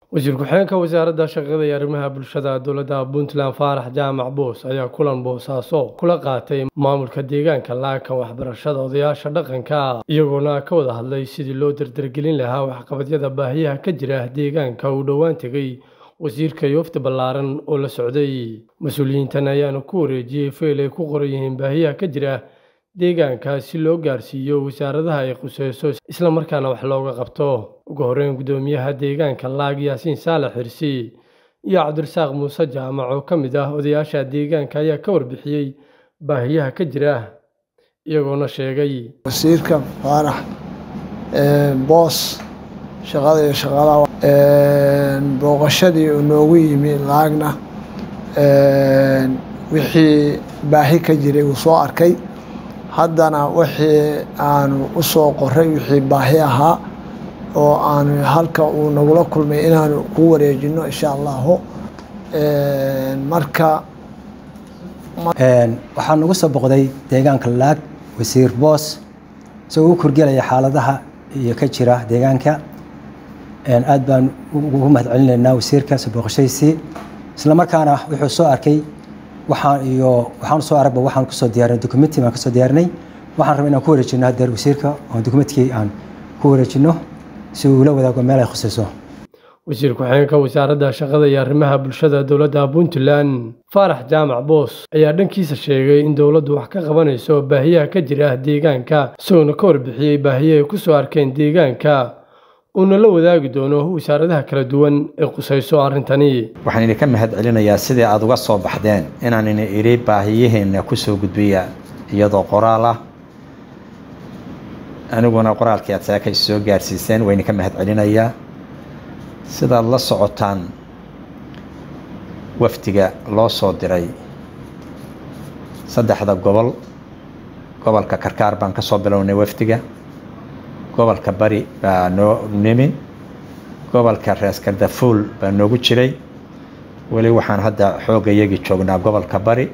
wasiir ku-xigeenka wasaaradda shaqada iyo arrimaha bulshada dowladda puntland faarax jaamac boos ayaa kulan boosaaso kula qaatay maamulka deegaanka laakan waxbarashada odayaasha dhaqanka iyagoona ka wada hadlay sidii loo dardargelin lahaa waxqabadyada baahiyaha ka jira deegaanka uu dhowaan tegey wasiirka yoofta ballaaran oo la socday mas-uuliyiintan ayaana ku wareejiyey feyl ay ku qoran yihiin baahiyaha ka jira deegaanka si loo gaarsiiyo wasaaradaha ay khuseyso islamarkaana wax looga qabto ugu horreyn guddoomiyaha deegaanka laag yaasiin saalax xirsi iyo cabdirasaaq muuse jaamac oo ka mid ah odayaasha deegaanka ayaa ka warbixiyey baahiyaha ka jira iyagoona sheegay wasiirka faarax boos shaqada iyo shaqaalaha booqashadii uu noogu yimi laagna wixii baahi ka jiray uu soo arkay haddana wixii aanu u soo qoray wixii baahi ahaa oo aanu halka uu nagula kulmay inaanu ku wareejino insha allahu marka waxaa nagu soo boqday deegaanka laag wasiir boos isagoo u korgelaya xaaladaha iyo ka jira deegaanka aad baan ugu mahad celinaynaa wasiirka soo booqashadiisii isla markaana wuxuu soo arkay waxaan iyo waxaan soo aragba waxaan kusoo diyaarinay documentii baan kasoo diyaarinay waxaan rabay inaan ku wareejino hadeer wasiirka oo documentkii aan ku wareejino si uu la wadaago meel ay khusayso wasiir ku-xigeenka wasaaradda shaqada iyo arrimaha bulshada dowladda puntland faarax jaamac boos ayaa dhankiisa sheegay in dowladdu wax ka qabanayso baahiyaha ka jira deegaanka isagoona ka warbixiyey baahiyaha ay ku soo arkeen deegaanka uuna la wadaagi doono wasaaradaha kala duwan ee qusayso arrintani waxaan idinka mahad celinayaa sidii aada uga soo baxdeen inaan ina idhi baahiyihiina kusoo gudbiya iyadoo qoraal ah aniguna qoraalkii aad saakay soo gaarsiiseen waa idinka mahad celinayaa sidaad la socotaan wafdiga loo soo diray saddexda gobol gobolka karkaar baan ka soo bilownay wafdiga gobolka bari baa noo nimi gobolka rees kardafuul baa noogu jiray weli waxaan hadda xoogga iyagii joognaa gobolka bari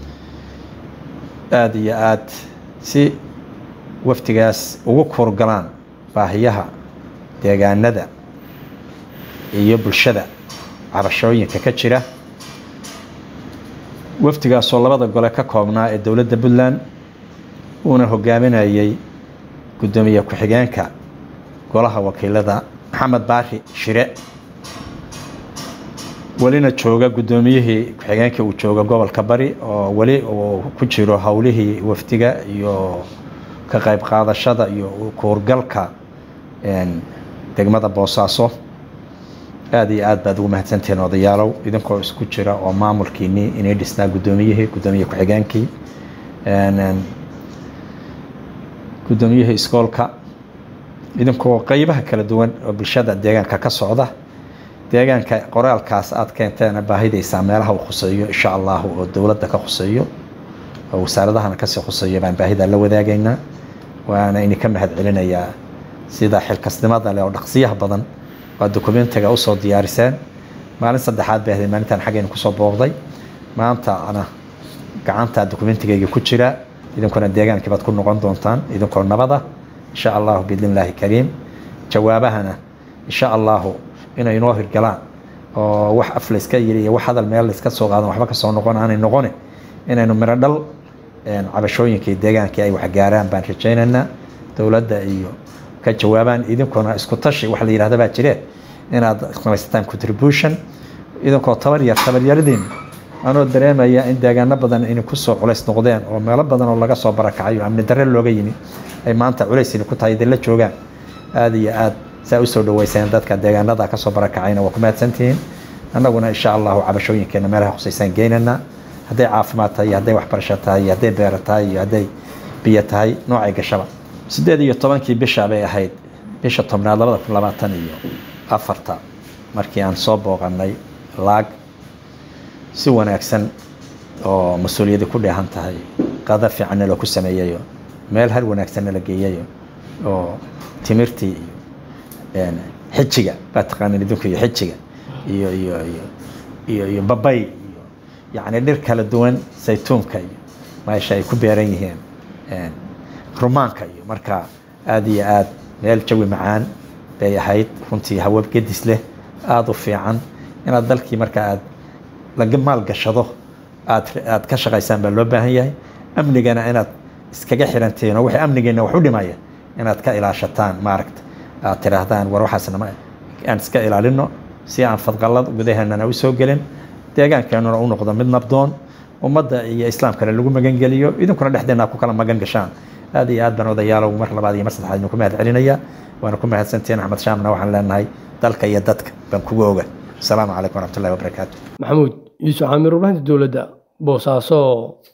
aada iyo aada si wafdigaas ugu kuurgalaan baahiyaha deegaanada iyo bulshada cabashooyinka ka jira wafdigaasoo labada gole ka koobnaa ee dowladda puntland uuna hogaaminayay guddoomiye ku-xigeenka golaha wakiilada maxamed baari shire welina jooga guddoomiyihii ku-xigeenkii uu jooga gobolka bari oo weli uu ku jiro howlihii wafdiga iyo ka qayb qaadashada iyo kuurgalka degmada boosaaso aada iyo aad baad ugu mahadsantihiin odayaalow idinkoo isku jira oo maamulkiinii inay dhisnaa guddoomiyihii guddoomiye ku-xigeenkii guddoomiyihii iskoolka idinkoo qeybaha kala duwan oo bulshada deegaanka ka socda deegaanka qoraalkaas aada keenteena baahidaysaa meelaha uu khuseeyo insha allahu oo dowladda ka khuseeyo oo wasaaradahana kasii khuseeyo baan baahida la wadaagaynaa waana idinka mahad celinayaa sida xilkasnimada leh oo dhaqsiyaha badan waa dokumentiga usoo diyaariseen maalin saddexaad bay ahayd maalintan xaggayna kusoo booqday maantana gacanta dokumentigeygii ku jira idinkuna deegaankii baad ku noqon doontaan idinkoo nabada insha allahu biidn illaahi kariim jawaabahana insha allahu inay inoo hirgalaan oo wax af layska yiri iyo wax hadal meel layska soo qaadan waxba kasoo noqon aanay noqone inaynu miro dhal cabashooyinkii deegaankii ay waxgaaraan baan rajaynaynaa dowladda iyo ka jawaabaan idinkuna isku tashi wax la yihahda baa jire inaad samaysataan contribution idinkoo tabar yar tabaryaradiin anoo dareemaya in deegaano badan inay kusoo culays noqdeen oo meelo badan oo laga soo barakacayo amni darre looga yimi ay maanta culays ini ku tahay dee la joogaan aada iyo aada saa usoo dhaweyseen dadka deegaanada kasoo barakacayna waa ku mahadsantihiin annaguna insha allahu cabashooyinkeena meelaha khusaysaan geynaynaa hadday caafimaad tahay iyo hadday waxbarasho tahay iyo hadday beero tahay iyo hadday biyo tahay noocay gashaba siddeed iyo tobankii bisha bay ahayd bisha tobnaad labada kun labaatan iyo afarta markii aan soo booqanay laag si wanaagsan oo mas-uuliyadi ku dheehan tahay qada fiicanna loo ku sameeyayo meel har wanaagsanna la geeyayo oo timirtii iyo xijiga baa taqaanin idinku iyo xijiga iyo iyo iyo iyo iyo babay iyo yacni dhir kala duwan saytuunka iyo meesha ay ku beeran yihiin rumaanka iyo marka aada iyo aada meel jawi macaan bay ahayd runtii hawab gedis leh aada u fiican inaad dalkii marka aad laga maalgashado aad aad ka shaqaysaan baa loo baahan yahay amnigana inaad iskaga xirantihiin oo wixii amnigeena wax u dhimaya inaad ka ilaashataan maaragta aad tidhaahdaan war waxaasna ma aan iska ilaalino si aan fadqalad gudaheennana u soo gelin deegaankeenuna u noqdo mid nabdoon ummadda iyo islaamkana lagu magangeliyo idinkuna dhexdeena ku kala magan gashaan aad iyo aad baan odayaalow mar labaad iyo mar saddexaad idinku mahad celinaya waana ku mahadsantihiin axmed shaamna waxaan leenahay dalka iyo dadka baan kugu oga asalaamu calaykum waraxmatullahi wabarakaatu maxamuud yuusuf caamir warbaahinta dowladda boosaaso